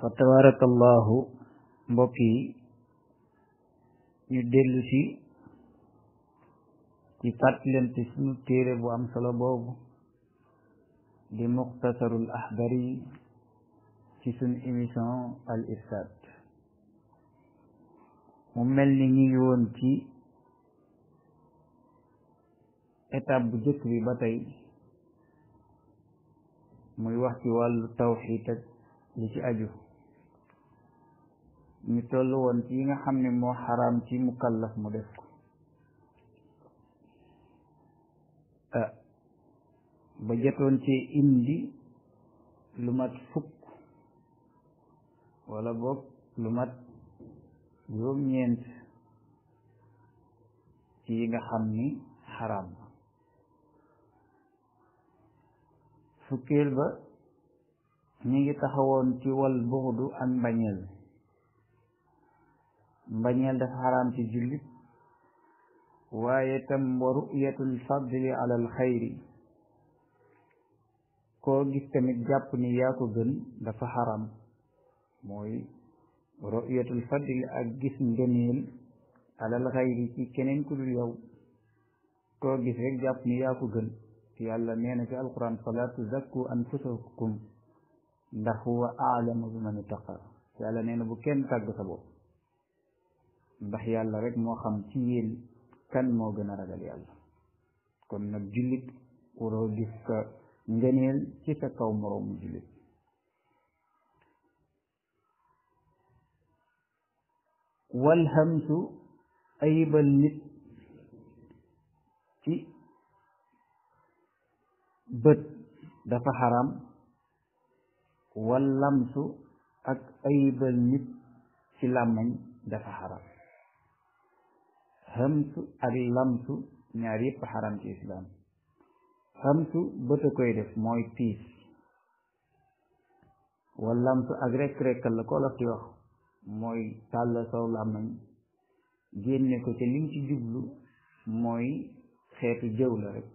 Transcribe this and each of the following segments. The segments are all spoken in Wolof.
fa tabarakallahu mbokk yi ñu dellu si ci fàttalante suñu téere bu am solo boobu di muxtasarul axdari ci suñu émission al irshad mu mel ni ñu ngi woon ci étape bu jëkk bi ba tey muy wax ci wàllu tawxiid ak li ci aju ñu toll woon ci yi nga xam ne moo xaraam ci mukallaf mu def ko ba jotoon ci indi lu mat fukk wala boog lu mat juróom-ñeent ci yi nga xam ni xaraam fukkeel ba ñu ngi taxawoon ci wal buxdu ak mbañeel mbañeel dafa xaraam ci jullit waaye tam wa ru'yatul fadli ala al xayri koo gis tamit jàpp ni yaa ko gën dafa xaram mooy ru'yatul fadli ak gis ngëneel alal xayri ci keneen ku dul yow koo gis rek jàpp ni yaa ko gën yàlla nee na ci alquran fala tuzakku anfusakum ndax huwa aalamu bi man ittaqa yàlla nee na bu kenn tàgg sa bopp ndax yàlla rek moo xam ci yéen kan moo gën a ragal yàlla kon nag jullit waroo gis ka ngëneel ci sa kaw moroomu jullit wal hamsu ayibal nit ci bët dafa xaram wal lamsu ak ayibal nit ci làmmañ dafa xaram hamsu ak lamsu ñaar yépp xaram ci islaam xamsu bët a koy def mooy piis wallamsu ak rekk-rekkal la ko la fi wax mooy tàll saw làmmañ génne ko ca lim ci jublu mooy xeetu jëw la rek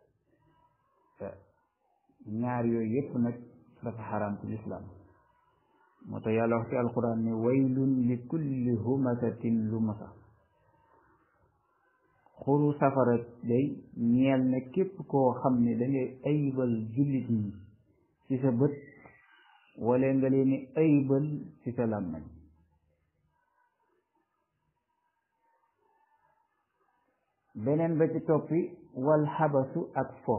ñaar yooyu yépp nag dafa xaraam ci lislaam moo tax yàlla wax ci alquran ne waylun li kulli humasatin lumasa xuru safara day ñeel na képp koo xam ne dangay ayibal jullit ñi ci sa bët wala nga leen ayibal ci sa làmmañ beneen ba ci toppi wal xabasu ak fo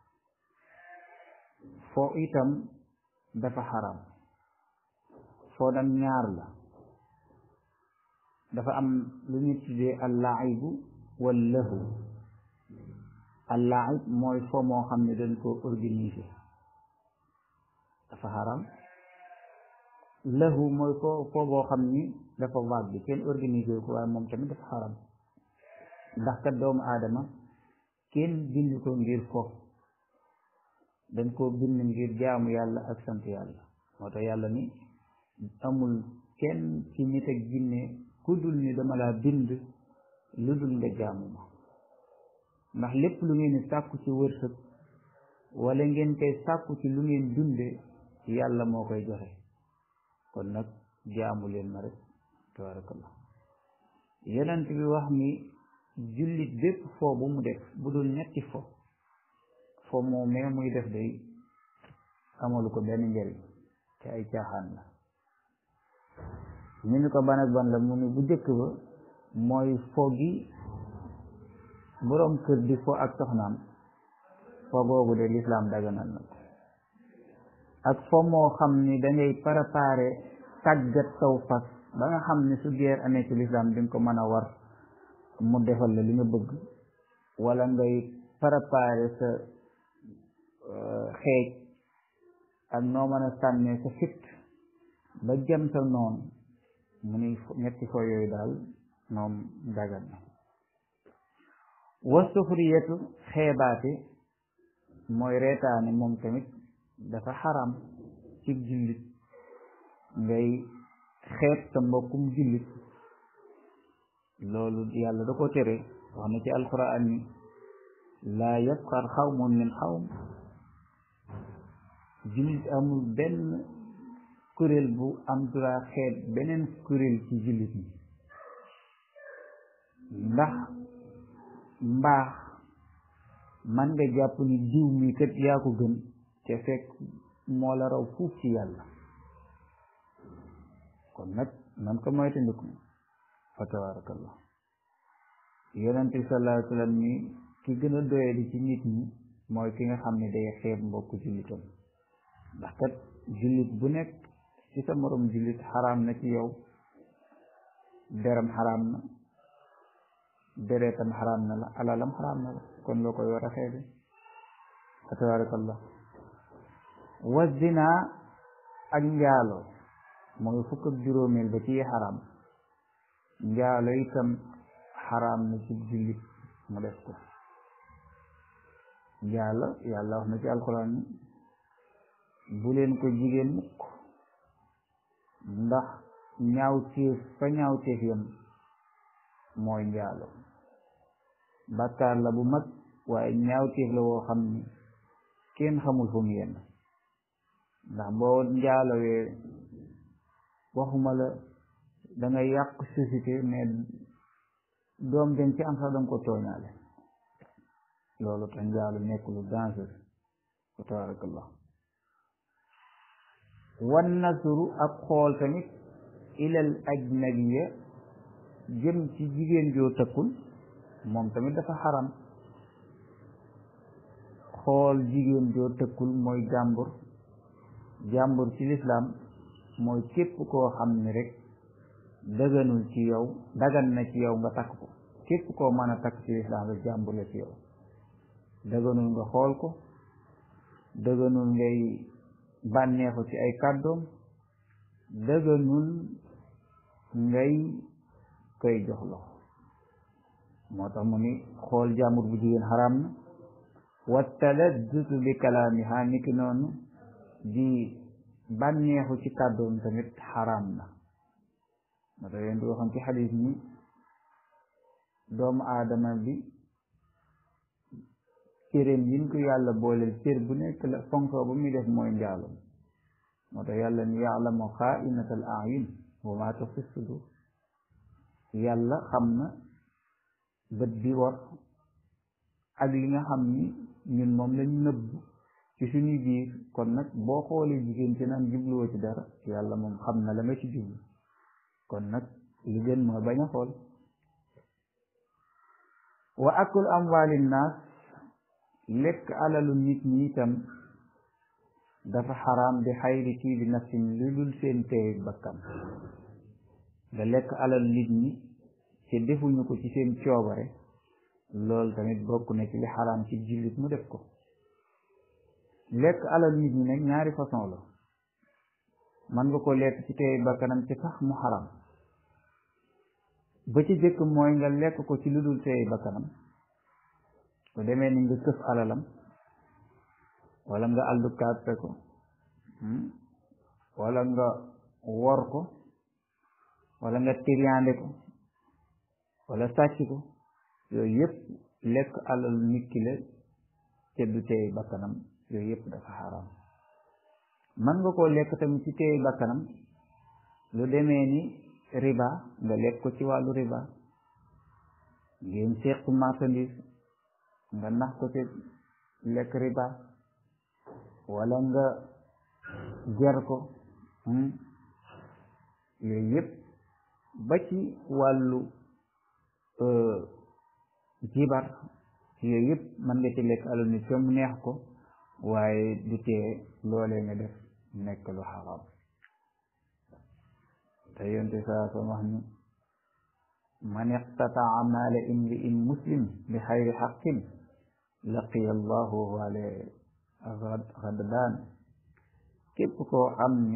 fo itam dafa xaram foo nag ñaar la dafa am lu ñu tuddee allaibu wallahu allaib mooy fo moo xam ne dañ koo organiser dafa xaram lahu mooy fo fo boo xam ni dafa vague bi kenn organiser ko waaye moom tamit dafa xaram ndax kat doomu aadama kenn bind ko ngir fo dañ koo bind ngir jaamu yàlla ak sant yàlla moo tax yàlla ni amul kenn ci nit ak jinne ku dul ni dama laa bind lu dul nga jaamu ma ndax lépp lu ngeen di sàkku ci wërsëg wala ngeen koy sàkku ci lu ngeen dunde yàlla moo koy joxe kon nag jaamu leen ma rek tabarakallah yonent bi wax ni jullit bépp foo bu mu def bu dul ñetti fo fo moo mee muy def day amalu ko benn njëriñ te ay caaxaan la ñu ni ko ban ak ban la mu ni bu jëkk ba mooy fo gi boroom kër di fo ak soxnaam fo googu de lislaam daganal na ko ak fo moo xam ni dangay préparé tàggat saw fas ba nga xam ni su geer amee ci lislaam di nga ko mën a war mu defal la li nga bëgg wala ngay préparé sa xeej ak noo mën a sànnee sa fit ba jëm sa noonu mu ni ñetti fo yooyu daal moom dagan na wasufriyatu xeebaate mooy reetaane moom tamit dafa xaram ci jullit ngay xeet sa mbokkum jullit loolu yàlla da ko tere wax na ci alquran ni laa yasxar xawmun min xawm jullit amul benn kuréel bu am droit xeet beneen kuréel ci jullit ñi ndax mbaax man nga jàpp ni diw mi kat yaa ko gën te fekk moo la raw fuuf ci yàlla kon nag nan ko moytandiku fa tabarakallah yonente bi sallallahu alayhi wa sallam ni ki gën a doyadi ci nit ñi mooy ki nga xam ne day xeeb mbokk jullitam ndax kat jullit bu nekk ci sa morom jullit xaraam na ci yow deram xaraam na deretam xaraam na la alalam xaraam na la kon loo koy war a xeebe fa tabarakallah wa zina ak njaalo mooy fukk ak juróomeel ba ci xaraam njaalo itam xaraam na ci jullit mu def ko njaalo yàlla wax na ci alquran ni bu leen ko jigéen mukk ndax ñaawteef fa ñaawteef yam mooy njaalo bàkkaar la bu mag waaye ñaawteef la woo xam ni kenn xamul fu mu yenn ndax boo njaalowee waxuma la da nga yàq société mais doom dañ ci am sax danga ko tooñaale loolu tax njaalo nekk lu danger fa tabarakallah wan nasru ak xool tamit ilal ajnabiya jëm ci jigéen joo tëkkul moom tamit dafa xaram xool jigéen joo tëkkul mooy jàmbur jàmbur ci lislaam mooy képp koo xam ne rek daganul ci yow dagan na ci yow nga takk ko képp koo mën a takk ci lislaam rek jàmbur la ci yow daganul nga xool ko daganul ngay bànneexu ci ay kàddoom daganul ngay koy jox loxo moo tax mu ni xool jàmbur bu jigéen xaraam na wa taladdutu bi kalaamiha niki noonu di bànneexu ci kàddoom tamit xaraam na moo tax yéen di waxoon ci xadis ni doomu aadama bi cëréem yin ko yàlla booleel cër bu nekk la fonko ba muy def mooy njaaloom moo tax yàlla ni yaalamu xaainatal ayun wa maa tuxfi sudur yàlla xam na bët bi war ak li nga xam ni ñun moom lañ nëbb ci suñu biir kon nag boo xoolee jigéen ci naan jubluwoo ci dara yàlla moom xam na la nga ci jublu kon nag li gën mooy bañ a xool wa akul amwaali naas lekk alalu nit ñi itam dafa xaraam bi xayri tii bi nafsin lu dul seen teey bakkan nga lekk alalu nit ñi ci defuñu ko ci seen coobare loolu tamit bokk na ci li xaraam ci jullit mu def ko lekk alal nit ñi nag ñaari façon la man nga ko lekk ci teey bakkanam ci sax mu xaraam ba ci jëkk mooy nga lekk ko ci lu dul teey bakkanam bu demee ni nga këf alalam wala nga aldu kàppe ko wala nga wor ko wala nga tiriyaande ko wala sàcc ko yooyu yëpp lekk alal nit ki la te du teey bakkanam yooyu yëpp dafa xaraam man nga koo lekk tamit ci teey bakkanam lu demee ni riba nga lekk ko ci wàllu riba ngeen seq marchandise nga nax ko ci lekk riba wala nga ger ko yooyu yëpp ba ci wàllu jibar yooyu yëpp mën nga ci lekk alal nit mu neex ko waaye du tee loolee nga def nekk lu xaraam te yonte saa soo wax ni man iqtataa maala imri'in muslim bi xayri xaqin laqiya allahu wale xadbaan képp koo xam ni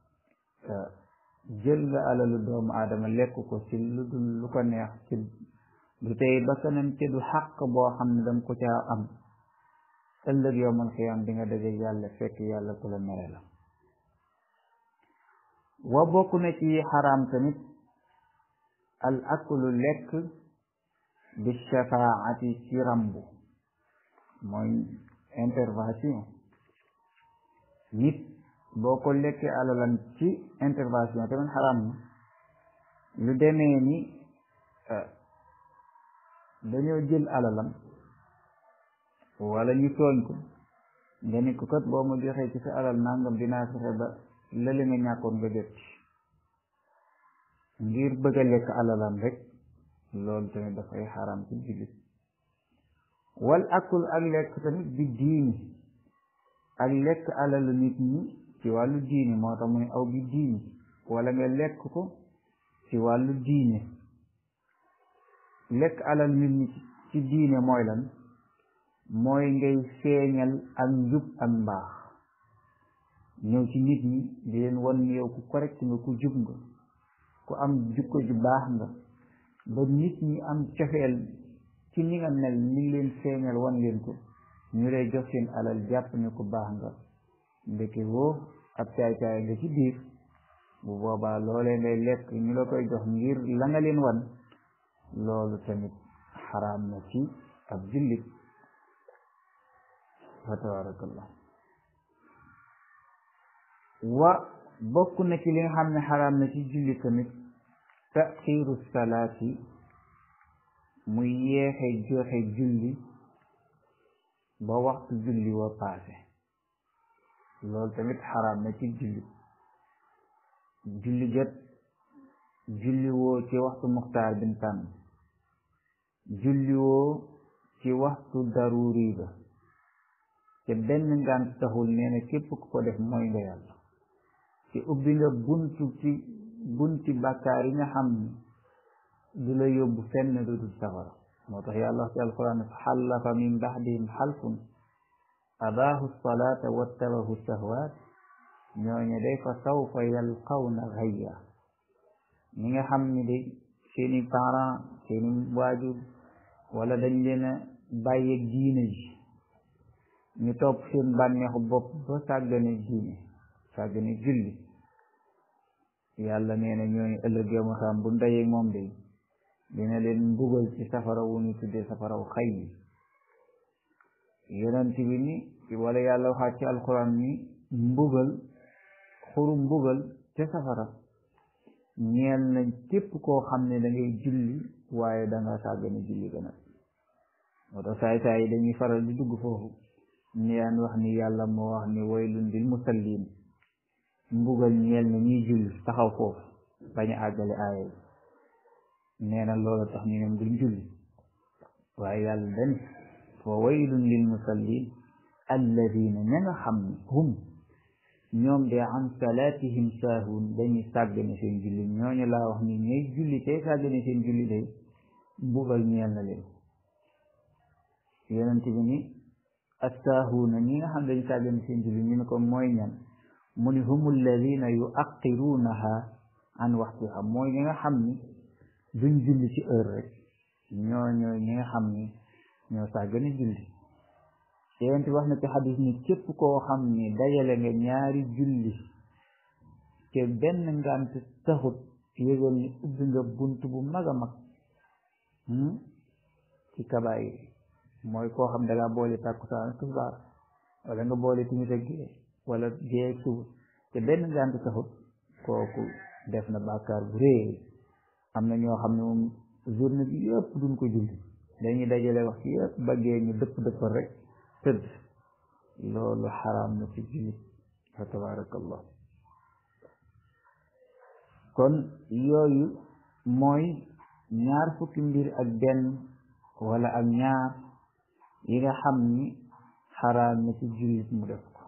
jël nga alalu doomu aadama lekk ko ci lu dul lu ko neex ci du tey bakkanam ci du xaq boo xam ne danga ko caa am ëllëg yowmal xiyaam di nga daje yàlla fekk yàlla ku la mere la wa bokk na ci xaraam tamit al aklu lekk bi shafaati ci rambu mooy intervention nit boo ko lekkee alalam ci intervention tamit xaraam na lu demee ni dañoo jël alalam wala ñu tooñ ko nga ni ko kat boo ma joxee ci sa alal nangam dinaa fexe ba lële nga ñàkkoon nga jot ngir bëgg a lekk alalam rek loolu tamit dafay xaram ci jullit wal akul ak lekk tamit bi diini ak lekk alalu nit ñi ci wàllu diini moo tax mu ne aw bi diini wala nga lekk ko ci wàllu diine lekk alal nit ñi ci diine mooy lan mooy ngay feeñal ak njub ak mbaax ñëw ci nit ñi di leen wan ni yow ku correct nga ku jub nga ku am jukko ju baax nga ba nit ñi am cofeel ci ni nga mel ni ngi leen feeñal wan leen ko ñu lay jox seen alal jàpp ne ku baax nga ndeke woo ab caay-caay nga ci biir bu boobaa loolee ngay lekk ñu la koy jox ngir la nga leen wan loolu tamit xaraam na ci ab jullit fa tabarakallah wa bokk na ci li nga xam ne xaraam na ci julli tamit taxiru salaati muy yeexe joxe julli ba waxtu julli wa paase loolu tamit xaraam na ci julli julli jot julli woo ci waxtu muxtaar bin tànn julli woo ci waxtu daruri ba te benn ngant taxul nee na képp ku ko def mooy nga yàlla te ubbi nga buntu ci bunti bàkkaar yi nga xam ne du la yóbbu fenn du dul safara moo tax yàlla wax ci alquran xallafa min baxdihim xalfun abaahu salaata wattabahu sahwaat ñooñu day fa sawfa yalqawna xayya ñi nga xam ni de seeni parents seeni waajur wala dañ leen a bàyyeeg diine ji ñu topp seen bànneexu bopp ba sàggane diine sàggane julli yàlla nee na ñooñu ëllëg yow ma xam bu ndayeeg moom de dina leen mbugal ci safara wu ñu tuddee safaraw xay yi yonent bi ni wala yàlla waxaat ci alquran ni mbugal xuru mbugal ca safara ñeel na képp koo xam ne da ngay julli waaye da nga sàggane julli gën a moo tax saay saay yi dañuy faral di dugg foofu ñu daan wax ni yàlla moo wax ni waylun lil musallin mbugal ñeel na ñuy julli taxaw foofu bañ a àggale aaya yi nee na loolu tax ñu ñoom duñ julli waaye yàlla den fa waylun lil musallin alladina ña nga xam ne hum ñoom de an salaatihim saahun dañuy sàggane seen julli ñooñu laa wax ni ñooy julli tey sàggane seen julli day mbugal ñeel na leen yonent bi ni assaahuuna ñi nga xam dañu sàggane seen julli ñu ne ko mooy ñan mu ni hum alladina yuaqiruunaha an waxtiha mooy ñi nga xam ni duñ julli ci heure rek ñoo ñooy ñi nga xam ni ñoo sàggane julli yonent wax na ci xadis ni képp koo xam ni dajale nga ñaari julli te benn ngant taxut yëgal ni ubbi nga bunt bu mag a mag ci kabaayir mooy koo xam da ngaa boole tàkkusaan ak tisbaar wala nga boole timis ak gée wala gée ak suba te benn ngant taxut kooku def na bàkkaar bu réy am na ñoo xam ne moom journée bi yëpp duñ ko julli dañuy dajale wax ci yëpp baggee ñu dëpp dëppal rek tëdd loolu xaraam na ci jullit fa tabarakallah kon yooyu mooy ñaar fukki mbir ak benn wala ak ñaar yi nga xam ni xaraam na ci jullit mu def ko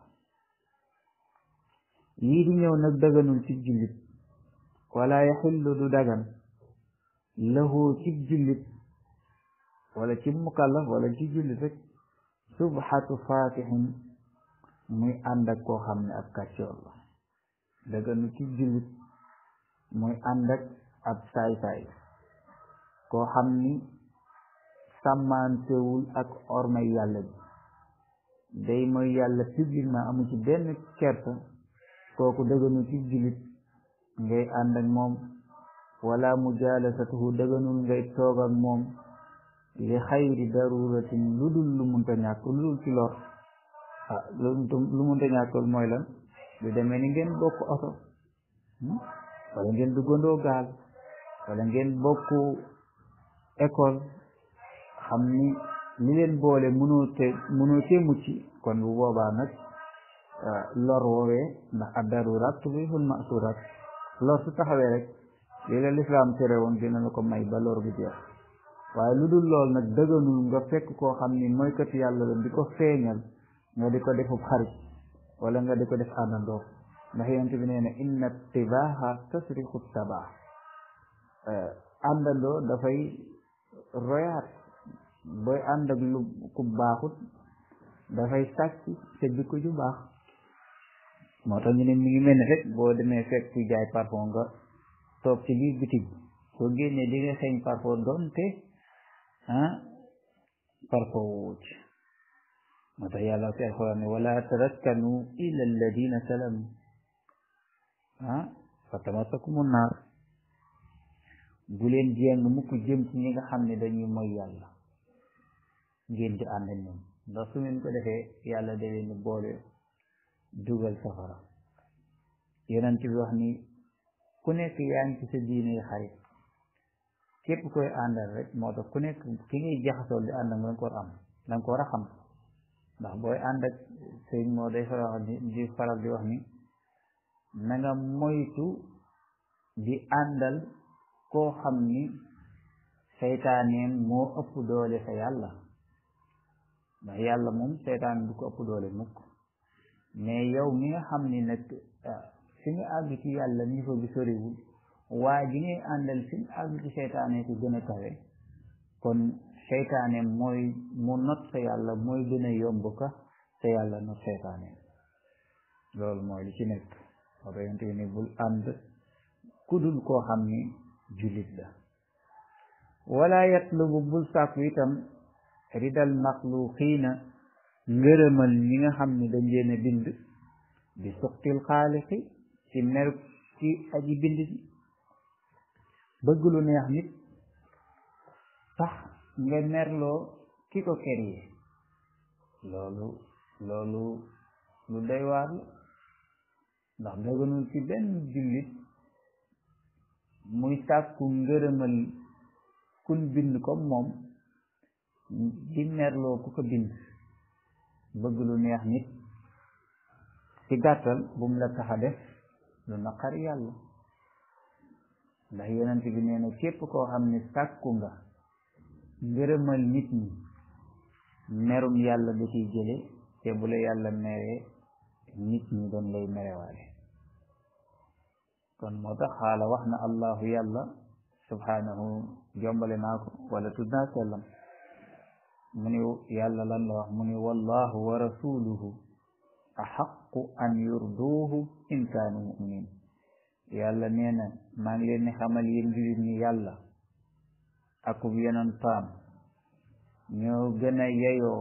yii di ñëw nag daganul ci jullit wala yaxillu du dagan lahu ci jullit wala ci mukallaf wala ci jullit rek subhatu fatixin muy ànd ak koo xam ne ab kàccoor la daganu ci jullit muy ànd ak ab saay-saay koo xam ni sàmmantewul ak ormay yàlla bi day mooy yàlla publiquement amu ci benn kersa kooku daganu ci jullit ngay ànd ak moom wala mujalasatuhu daganul ngay toog ak moom li xayri daruratin lu dul lu munta ñàkk lu dul ci lor ah lu munta ñàkkul mooy lan du demee ni ngeen bokk oto wala ngeen duggandoo gaal wala ngeen bokk école xam ni li leen boole mënoo te mënoo cee mucc kon bu boobaa nag lor woowee ndax ad-daruraat tubihul ma'suuraat lor su taxawee rek li la lislaam tere woon dina la ko may ba lor bu jeex waaye lu dul lool nag dëgganul nga fekk koo xam ni moykat yàlla la di ko feeñal nga di ko defub xarit wala nga di ko def àndandoo ndax yonent bi nee na inna tibaaha tasriqu tabaax àndandoo dafay royaat booy ànd ak lu ku baaxut dafay sàcc sa jikko ju baax moo tax ñu ne mi ngi mel ni rek boo demee fekk ku jaay parfum nga toog ci biir bitig soo génnee di nga xeeñ parfum doonte ah parfum wuuc moo tax yàlla ci alxuraan ne wala tarakkanu ila alladina salamu ah fa tamasakumu naar bu leen jéng mukk jëm ci ñi nga xam ne dañuy moy yàlla ngeen di ànd ak ñoom ndax su ngeen ko defee yàlla da leen boole dugal safara yonent bi wax ni ku nekk yaa ngi ci sa diine xarit képp koy àndal rek moo tax ku nekk ki ngay jaxasoo di ànd ak nga ko war am da nga ko war a xam ndax booy ànd ak sëñ moo day faral di faral di wax ni na nga moytu di àndal koo xam ni seytaaneem moo ëpp doole sa yàlla ndax yàlla moom seytaan du ko ëpp doole mukk mais yow mi nga xam ni nag fi nga àgg ci yàlla niveau bi soriwul waa ji ngay àndal fi nga àgg ci seytaane ko gën a kawe kon seytaane mooy mu not sa yàlla mooy gën a yomb ka sa yàlla not seytaane loolu mooy li ci nekk moo tax yonte ni bul ànd kudul koo xam ni jullit la wala yatlubu bul sàkku itam ridal maxluqiina ngërëmal ñi nga xam ni dañ leen a bind bi suqtil xaaliqi ci mer ci aji bind bi bëgg lu neex nit tax nga merloo ki ko créé loolu loolu lu doy waar la ndax dëgganul ci benn jullit muy sàkku ngërëmal kun bind comme moom di merloo ku ko bind bëgg lu neex nit ci gàttal bu mu la tax a def lu naqari yàlla ndax yonent bi nee na képp koo xam ne sàkku nga ngërëmal nit ñi merum yàlla da ciy jële te bu la yàlla meree nit ñi doon lay merewaale kon moo tax xaala wax na allahu yàlla subhanahu jombale naa ko wala tudd naa sellam mu ni yàlla lan la wax mu ni wallahu wa rasuluhu axaqu an yurduuhu in kaanu muminin yàlla nee na maa ngi leen ni xamal yéen julit ni yàlla akub yonentam ñoo gën a yeyoo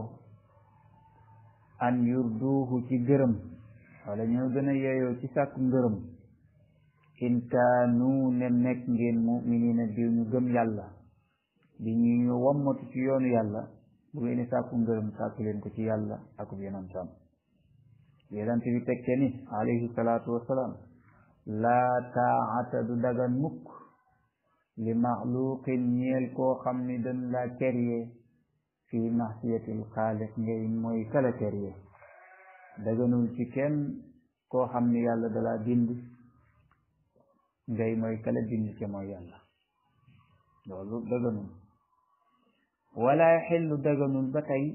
an yurduuhu ci gërëm wala ñoo gën a yeyoo ci sàkku ngërëm in kaanu ne nekk ngeen muminina di ñu gëm yàlla di ñu ñu wammatu ci yoonu yàlla bu ngeen di sàkku ngërëm sàkku leen ko ci yàlla akub yonentam yonent bi tekke ni alayhi salaatu wassalaam laa taata du dagan mukk li maxluqin ñeel koo xam ni dañ la créé fi mahsiyatil xaaliq ngay mooy kala créé daganul ci kenn koo xam ni yàlla dala bind ngay mooy kala bind ci mooy yàlla loolu daganul wala xellu daganul ba tey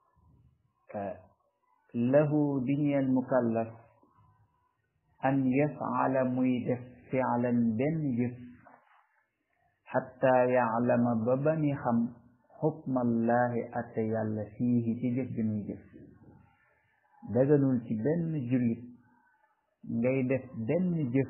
lahu di ñeel mukallaf an yafala muy def fialan benn jëf xatta yaclama ba bani xam xukmallahi atte yàlla fiihi ci jëf bi muy jëf daganul ci benn jullit ngay def benn jëf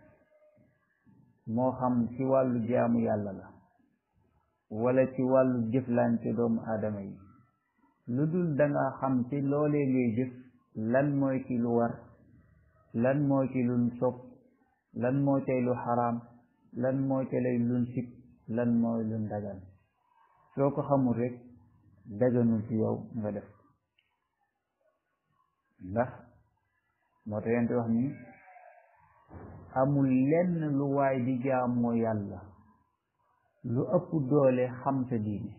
moo xam ci wàllu jaamu yàlla la wala ci wàllu jëflante doomu aadama yi lu dul danga xam ci loolee ngay jëf lan mooy ci lu war lan moo ci luñ sopp lan moo cay lu xaraam lan moo ca lay luñ sib lan mooy luñ dagan soo ko xamul rek daganul ci yow nga def ndax moo tax yonent wax ni amul lenn lu waay di jaamoo yàlla lu ëpp doole xam sa diine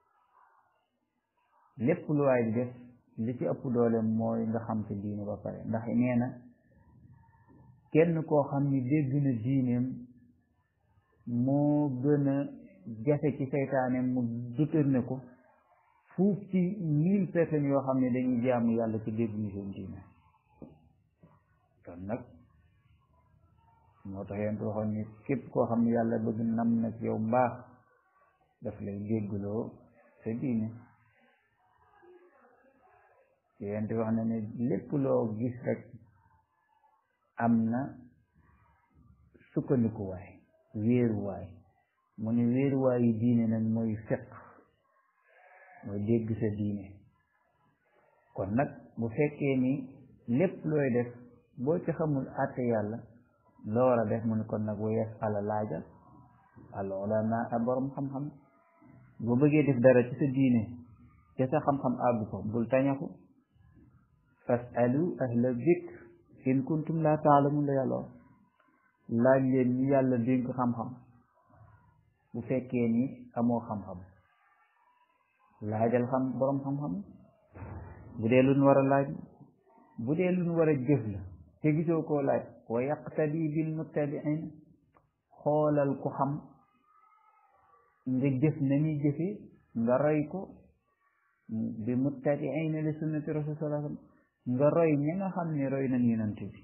lépp lu waay di def li ci ëpp doole mooy nga xam sa diine ba pare ndax nee na kenn koo xam ni dégg na diineem moo gën a jafe ci seytaane mu détourné ko fuuf ci mille personnes yoo xam ne dañuy jaamu yàlla ci dégguñu seen diine kon nag moo tax yéen waxoon ni képp koo xam ne yàlla bëgg nam na ci yow mbaax daf lay déggloo sa diine yéen wax na ne lépp loo gis rek am na sukkandikuwaay wéeruwaay mu ne wéeruwaay yi diine nag mooy fiq mooy dégg sa diine kon nag bu fekkee ni lépp looy def boo ci xamul àtte yàlla loo war a def mu ne kon nag wa yasala laaja al ulama a borom xam-xam boo bëggee def dara ci sa diine te sa xam-xam àggu ko bul tañaku fasalu ahla dikr in kuntum la taalamun la yàlla laaj leen ñu yàlla dénk xam-xam bu fekkee ni amoo xam-xam laajal xam borom xam-xam bu dee lu ñu war a laaj bu dee lu ñu war a jëf la te gisoo koo laaj wa yaqtadi bil muttabiin xoolal ku xam nga jëf na ñuy jëfe nga roy ko bi muttabiin li sunnati rasul sallallahu alayhi wasallam nga roy ñi nga xam ne roy nañ yonent bi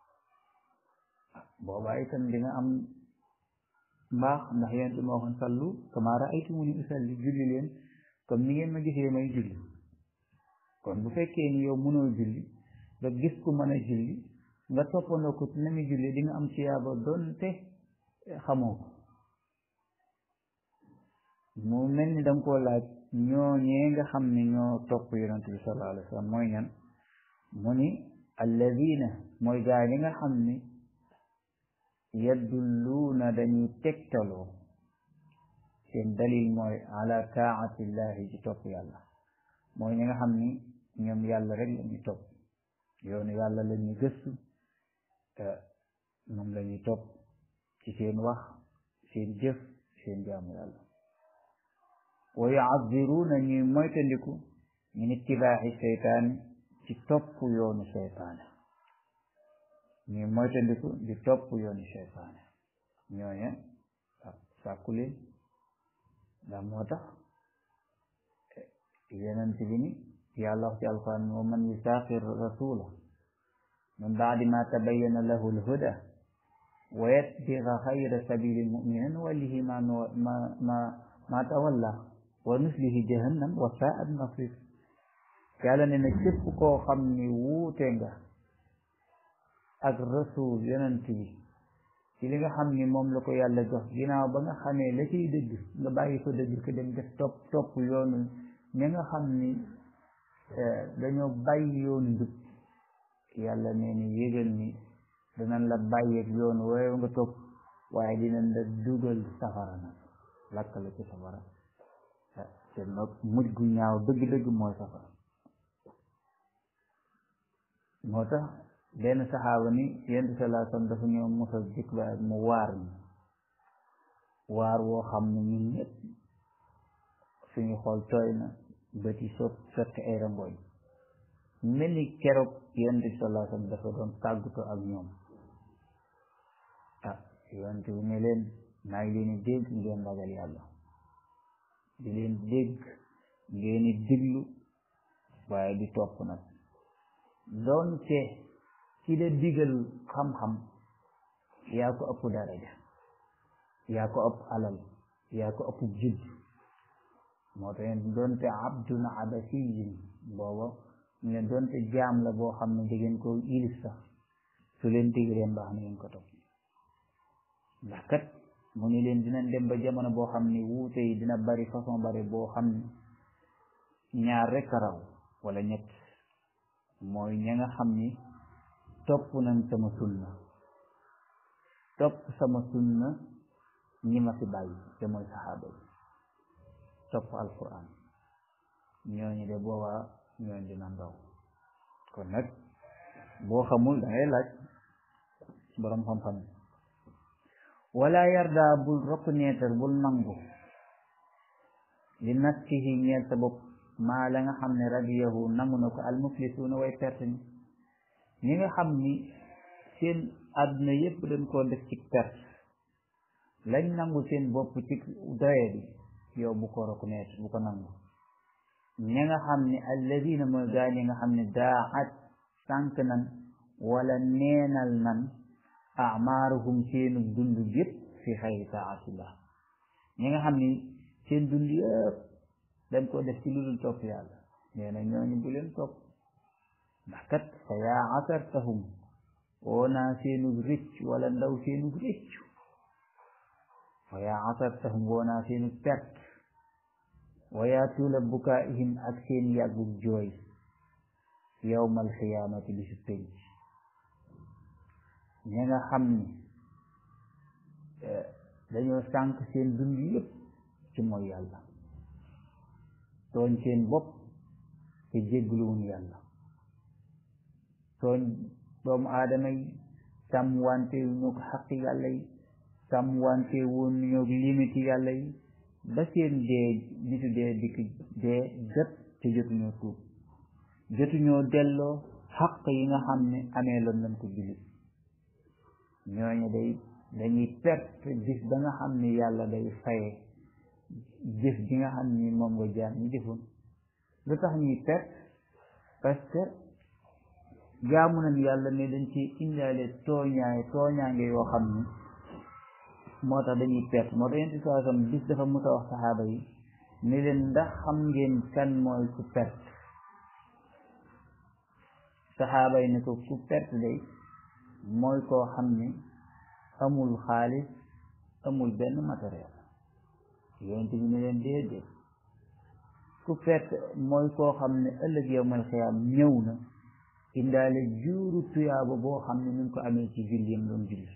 boobaa itam di nga am mbaax ndax yonent bi moo waxoon sallu kama ra'aytumuni usalli julli leen comme ni ngeen ma gisee may julli kon bu fekkee ni yow mënoo julli nga gis ku mën a julli nga toppandoo ko na muy julli di nga am ciyaaba doonte xamoo ko mu mel ni danga koo laaj ñooñee nga xam ne ñoo topp yonent bi sallallahu alayhi wa sallam mooy ñan mu ni alladina mooy gaa yi nga xam ni yaddulluuna dañuy tegtaloo seen dalil mooy ala taatillahi ci topp yàlla mooy ñi nga xam ni ñoom yàlla rek la ñuy topp yoonu yàlla la ñuy gëstu te moom la ñuy topp ci seen wax seen jëf seen jaamu yàlla wa yu'azziruuna ñuy moytandiku min ittibaaxi seytaani ci topp yoonu seytaane ñuy moytandiku di topp yoonu seytaane ñooñe sàkku leen ndax moo tax yenent bi ni yàlla wax ci alquran wa man yusaaqir rasula min baadi ma tabayyana lahu alhuda wa yatbiga xayra sabili lmuminin wallihi ma ma ma ma tawalla wa nuslihi jahannam wa saat masir yàlla ne na képp koo xam ni wuute nga ak rasul yonent bi ci li nga xam ni moom la ko yàlla jox ginnaaw ba nga xamee la ciy dëgg nga bàyyi ko dëgg ko dem def topp topp yoonu ñi nga xam ni dañoo bàyyi yoonu njub yàlla nee ni yégal ni danañ la bàyyeeg yoonu waaye nga topp waaye dinañ la dugal safara nag lakk la ci safara te nag mujj gu ñaaw dëgg-dëgg mooy safara moo tax benn saxaaba ni yonent bi sallallahu alayhi wasallam dafa ñëw mosa jikk ba mu waar ni waar woo xam ne ñun ñëpp suñu xool tooy na bët yi sot sotti ay rangooñ mel ni keroog yonent bi sallallahu alayhi wasallam dafa doon tàggatoo ak ñoom ah yonent bi ne leen maa ngi leen di dégg ngeen ragal yàlla di leen dégg ngeen di diglu waaye di topp nag doonte ci la digal xam-xam yaa ko ëpp daraja yaa ko ëpp alal yaa ko ëpp judd moo tax doonte abdun abasiyin booba ñu leen doonte jaam la boo xam ne dangeen ko ilif sax su leen digalee mbaax na ngeen ko topp ndax kat mu ni leen dinañ dem ba jamono boo xam ni wuute yi dina bari façon bari boo xam ni ñaar rek a raw wala ñett mooy ña nga xam ni topp nañ sama sunna topp sama sunna ñi ma fi bàyyi te mooy saxaaba yi topp alquran ñooñu de boobaa ñooñu dina ndaw kon nag boo xamul da ngay laaj boroom xam-xam wala yarda bul reconnaître bul nangu li nafsihi ñeel sa bopp maa la nga xam ne radiyahu nangu na ko almuflisuuna way perte ni ñi nga xam ni seen àdduna yépp dañ koo def ci perte lañ nangu seen bopp ci doye bi yow bu ko reconnaître bu ko nangu ñi nga xam ne alladina mooy gaa ñi nga xam ne daat sànk nan wala neenal nan amaaruhum seenu dund yépp fi xayri taatillah ñi nga xam ni seen dund yëpp dañ ko def ci lu dul topp yàlla nee na ñooñu bu leen topp ndax kat fa yaa asartahum woo naa seenu rëcc wala ndaw seenu rëcc fa yaa asartahum woo naa seenu perte wa yaa tuula bukaa'ihim ak seen yàggug jooy yawmal xiyaamati bi su penc ñi nga xam ni dañoo sànq seen dund yëpp ci mooy yàlla tooñ seen bopp te jéggluwun yàlla tooñ doomu aadama yi sàmm wante ñoo ko xaqi yàlla yi sàmm wante woon ñoo limiti yàlla yi ba seen dee nitu dee dikk dee jot te jotuñoo tuub jotuñoo delloo xaq yi nga xam ne amee loon nañ ko jullit ñooñu day dañuy perte bis ba nga xam ne yàlla day faye jëf ji nga xam ni moom nga jaam ñi defoon lu tax ñuy perte parce que jaamu nañ yàlla ne dañ ci indaale tooñaay tooñaange yoo xam ni moo tax dañuy perte moo tax yenti saa sam bis dafa musa wax saxaaba yi ne leen ndax xam ngeen kan mooy ku perte saxaaba yi ne ko ku perte day mooy koo xam ni amul xaalis amul benn matériel yonent bi ne leen déedéet ku perte mooy koo xam ne ëllëg yawmal xiyaam ñëw na indaale juuru tuyaaba boo xam ne ñu ngi ko amee ci julli yam doon julli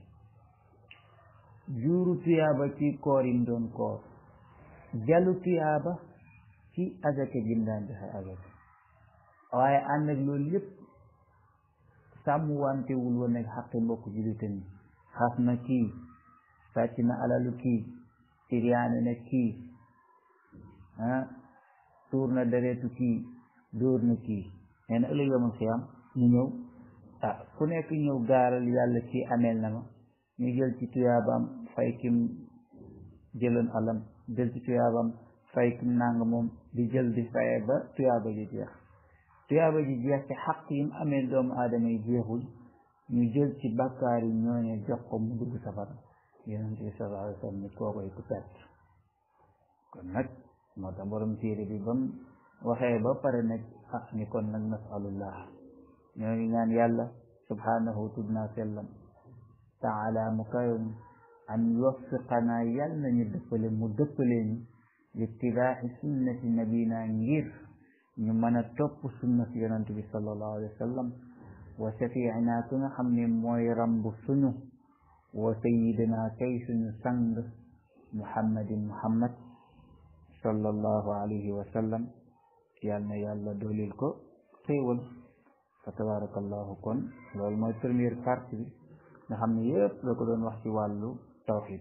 juuru tuyaaba ci koor yim doon koor jalu tuyaaba ci azaka jim daan joxe azaka waaye ànd ak loolu yépp sàmm wantewul woon nag xaqi mbokk jullitam yi xas na kii sàcc na alalu kii siriyaane na kii ah tuur na deretu kii dóor na kii nee na ëllëg yawmal xiyaam ñu ñëw ah ku nekk ñëw gaaral yàlla ci ameel na ma ñu jël ci tuyaabaam fay kim jëloon alam jël ci tuyaabaam fay kim nanga moom di jël di faye ba tuyaaba ji jeex tuyaaba ji jeex ci xaq yim amee doomu aadama yi jeexul ñu jël ci bàkkaar yi ñooñe jox ko mu dugg safara yonent bi sallallahu alayhi wa sallam ni kookoy ku perte kon nag moo tax borom téere bi bam waxee ba pare nag ah ni kon nag nasalullah ñoo ngi ñaan yàlla subhanahu tudd naa sellam taala mu kayoon an yuwaffiqanaa yàll nañu dëppale mu dëppalee ñu littibaaxi sunnati nabina ngir ñu mën a topp sunnati yonent bi sallallahu alayhi wa sallam wa shafiinaa ku nga xam ne mooy rambu suñu wa sayidina kay suñu sang muhammadin muhammad sallallahu alayhi wa sallam yal na yàlla doolil ko xéewal fa tabarakallahu kon loolu mooy première partie bi nga xam ne yépp la ko doon wax ci wàllu tawxid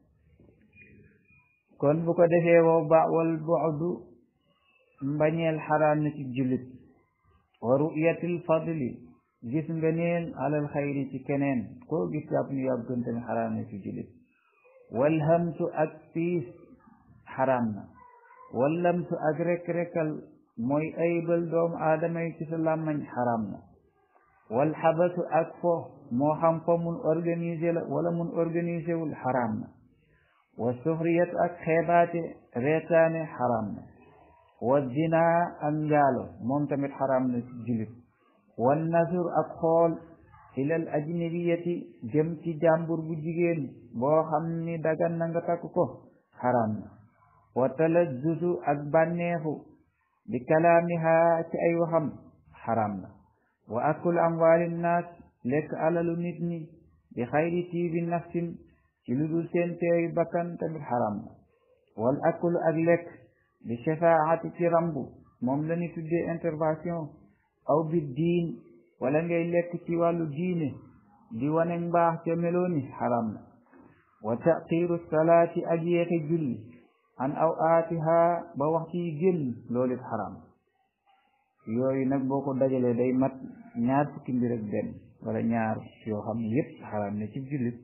kon bu ko defee wow ba wal bu'du mbañeel xaraam na ci jullit wa ru'yatil fadli gis nga neen alal xayri ci keneen koo gis jàpp ni yàb gën tamit xaraam na ci jullit wal hamtu ak piis xaraam na wal lamtu ak rek-rekal mooy aybal doomu aadama yi ci sa làmmañ xaraam na wal xabatu ak fo moo xam fo mun organisé la wala mun organisé wul xaraam na wa suxriyat ak xeebaate reetaane xaraam na wa zinaa ak njaalo moom tamit xaraam na ci jullit wan nasur ak xool ilal ajnabiyati jëm ci jàmbur bu jigéen boo xam ni dagan na nga takk ko xaraam na wa talazzuzu ak bànneexu bi kalaamiha ci ay waxam xaraam na wa akul amwaali naas lekk alalu nit ñi bi xayri tiibi nafsin ci lu dul seen teeyu bakkan tamit xaraam na wal akul ak lekk bi shafaati ci rambu moom la ñu tuddee intervention aw bi diin wala ngay lekk ci wàllu diine di wane mbaax ca melooni xaram na wa taqiru salaati ak yeexe julli an aw aatiha ba waxtu yi génn loolu it xaram yooyu nag boo ko dajalee day mat ñaar fukki mbir ak benn wala ñaar yoo xam ne yépp xaram ne ci jullit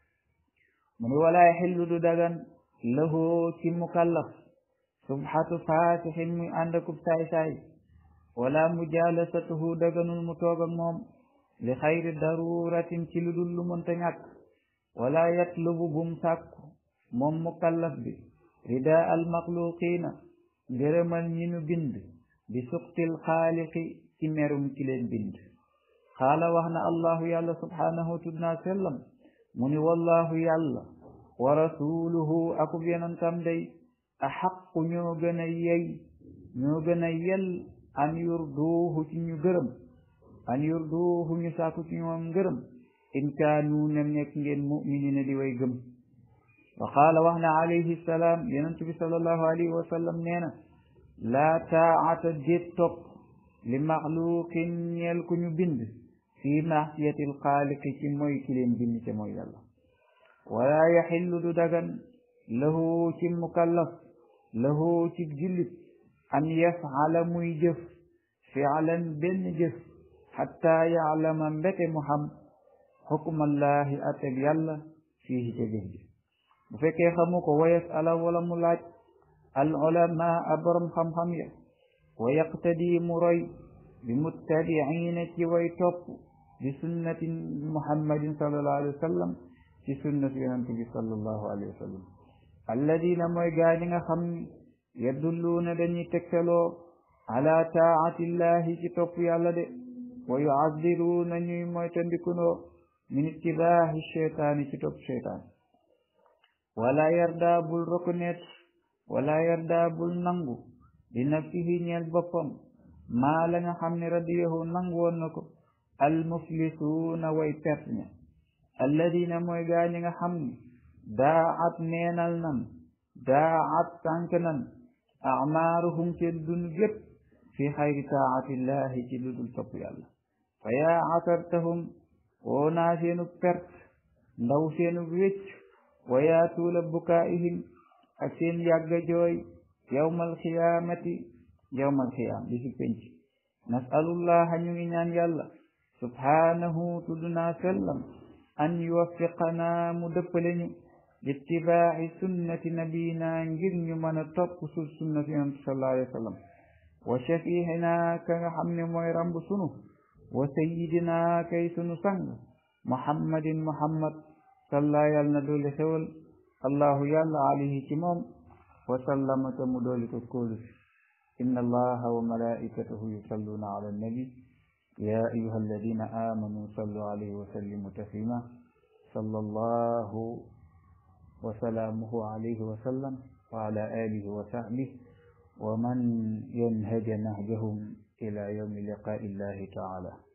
mu ni walaa xillu du dagan lahu ci mukallaf subhatu faasixin muy ànd akub saay-saay wala mujalasatuhu daganul mu toog ak moom li xayri daruratin ci lu dul lu mënta ñàkk wala yatlubu bum sàkku moom mukallaf bi rida al maxluqina ngërëmal ñi nu bind bi suqtil xaaliqi ci merum ci leen bind xaala wax na allahu yàlla subhanahu tudnaa sellam mu ni wallahu yàlla wa rasuluhu akub yonentam day axaqu ñoo gën a yey ñoo gën a yel an yurduuhu ci ñu gërëm an yurduuhu ñu sàkku ci ñoom ngërëm in kaanu nem nekk ngeen muminina di way gëm wa qaala wax na alayhi salaam yonent bi sallallahu alayhi wa sallam nee na laa taata déet topp li maxluqin ñeel ku ñu bind fi maasiyati alxaaliqi ci mooy ki leen bind ca mooy yàlla wala yaxillu du dagan lahu ci mukallaf lahu ci jullit an yafala muy jëf fialan benn jëf xatta yaalama mbete mu xam xukmallahi ateg yàlla fii ca jëf ji bu fekkee xamu ko wa yasala wala mu laaj al ulama a borom xam-xam ya wa yaqtadi mu roy bi muttabiina ci way topp bi sunnati muhammadin sallallahu alayhi wa sallam ci sunnati yonent bi sallallahu alayhi wa sallam alladina mooy gaa ñi nga xam ni yadulluuna dañuy tegtaloo ala taatillahi ci topp yàlla de wa yuaddiruuna ñuy moytandikunoo min ittibaahi cheytaani ci topp cheytaan wala yarda bul reconnaître wala yarda bul nangu li nafsihi ñeel boppam maa la nga xam ne radiyahu nangu woon na ko almuflisuuna way perte ña alladina mooy gaa ñi nga xam ni daat neenal nan daat sànk nan amaaruhum seen dund gépp fi xayri taatillahi ci lu dul topp yàlla fa yaa asartahum woo naa seenu perte ndaw seenu wécc wa yaa tuula bukaa'ihim ak seen yàgga jooy yawmal xiyaamati yawmal xiyaam bi si penc nasalullaha ñu ngi ñaan yàlla subhaanahu tudd naa sellam an yuwaffiqanaa mu dëppale ñu littibaaci sunnati nabiyina ngir ñu mën a topp su sunnati yonent sallallahu alayhi wa sallam wa shafiixinaa ka nga xam ne mooy ramb sunu wa sayidinaa kay sunu sang muhammadin muhammad salla yàlla na dooli xewal allahu yàlla alayhi ci moom wa sallama ta mu dooli ko kóolu inna allaha wa malaikatahu yusalluna ala annabi ya ayuha alladina amanu sallu alayhi wa sallimu taslima salla allahu wa salaamuhu alayhi wa sallam wa ala alihi wa sahbihi wa man yanhaja nahjahum ila yawmi liqaa'i illahi taala